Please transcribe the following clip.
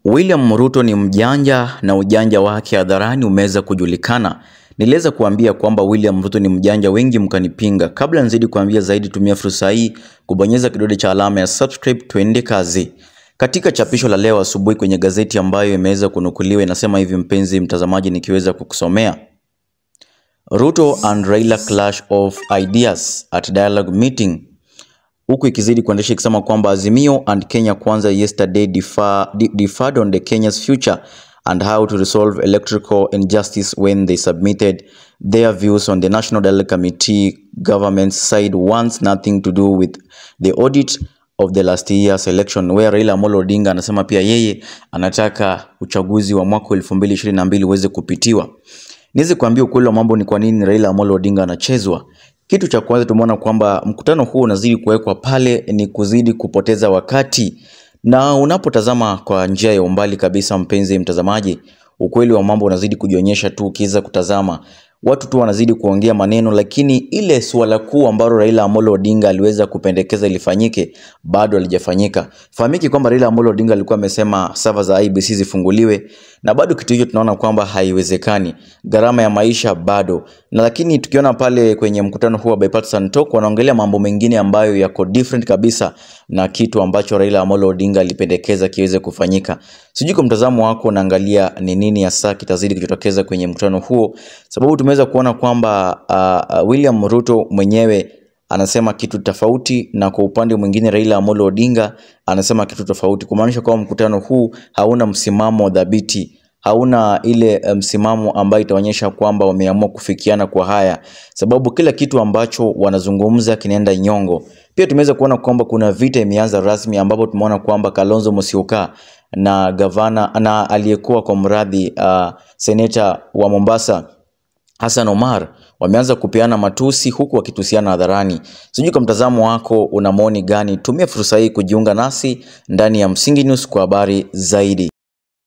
William Ruto ni mjanja na ujanja wake hadharani umeweza kujulikana. Niliweza kuambia kwamba William Ruto ni mjanja, wengi mkanipinga. Kabla nizidi kuambia zaidi, tumia fursa hii kubonyeza kidole cha alama ya subscribe, tuende kazi. Katika chapisho la leo asubuhi kwenye gazeti ambayo imeweza kunukuliwa inasema hivi, mpenzi mtazamaji, nikiweza kukusomea Ruto and Raila clash of ideas at dialogue meeting huku ikizidi kuendesha ikisema kwamba Azimio and Kenya Kwanza yesterday defer, de- deferred on the Kenya's future and how to resolve electrical injustice when they submitted their views on the National Dialogue Committee. Government side wants nothing to do with the audit of the last year's election where Raila Amolo Odinga anasema pia yeye anataka uchaguzi wa mwaka 2022 uweze kupitiwa. Niweze kuambia ukweli wa mambo ni kwa nini Raila Amolo Odinga anachezwa. Kitu cha kwanza tumeona kwamba mkutano huu unazidi kuwekwa pale ni kuzidi kupoteza wakati, na unapotazama kwa njia ya umbali kabisa, mpenzi mtazamaji, ukweli wa mambo unazidi kujionyesha tu. Ukiweza kutazama watu tu wanazidi kuongea maneno, lakini ile suala kuu ambalo Raila Amolo Odinga aliweza kupendekeza ilifanyike bado halijafanyika. Fahamiki kwamba Raila Amolo Odinga alikuwa amesema sava za IBC zifunguliwe, na bado kitu hicho tunaona kwamba haiwezekani, gharama ya maisha bado na lakini tukiona pale kwenye mkutano huu wa bipartisan talk wanaongelea mambo mengine ambayo yako different kabisa na kitu ambacho Raila Amolo Odinga alipendekeza kiweze kufanyika. Sijui kwa mtazamo wako unaangalia ni nini hasa kitazidi kujitokeza kwenye mkutano huo, sababu tumeweza kuona kwamba uh, uh, William Ruto mwenyewe anasema kitu tofauti na kwa upande mwingine Raila Amolo Odinga anasema kitu tofauti, kumaanisha kwamba mkutano huu hauna msimamo dhabiti hauna ile eh, msimamo ambayo itaonyesha kwamba wameamua kufikiana kwa haya, sababu kila kitu ambacho wanazungumza kinaenda nyongo. Pia tumeweza kuona kwamba kuna vita imeanza rasmi, ambapo tumeona kwamba Kalonzo Musyoka na gavana na aliyekuwa kwa mradhi uh, seneta wa Mombasa Hassan Omar wameanza kupeana matusi huku wakitusiana hadharani. Sijui kwa mtazamo wako una maoni gani? Tumia fursa hii kujiunga nasi ndani ya Msingi News kwa habari zaidi.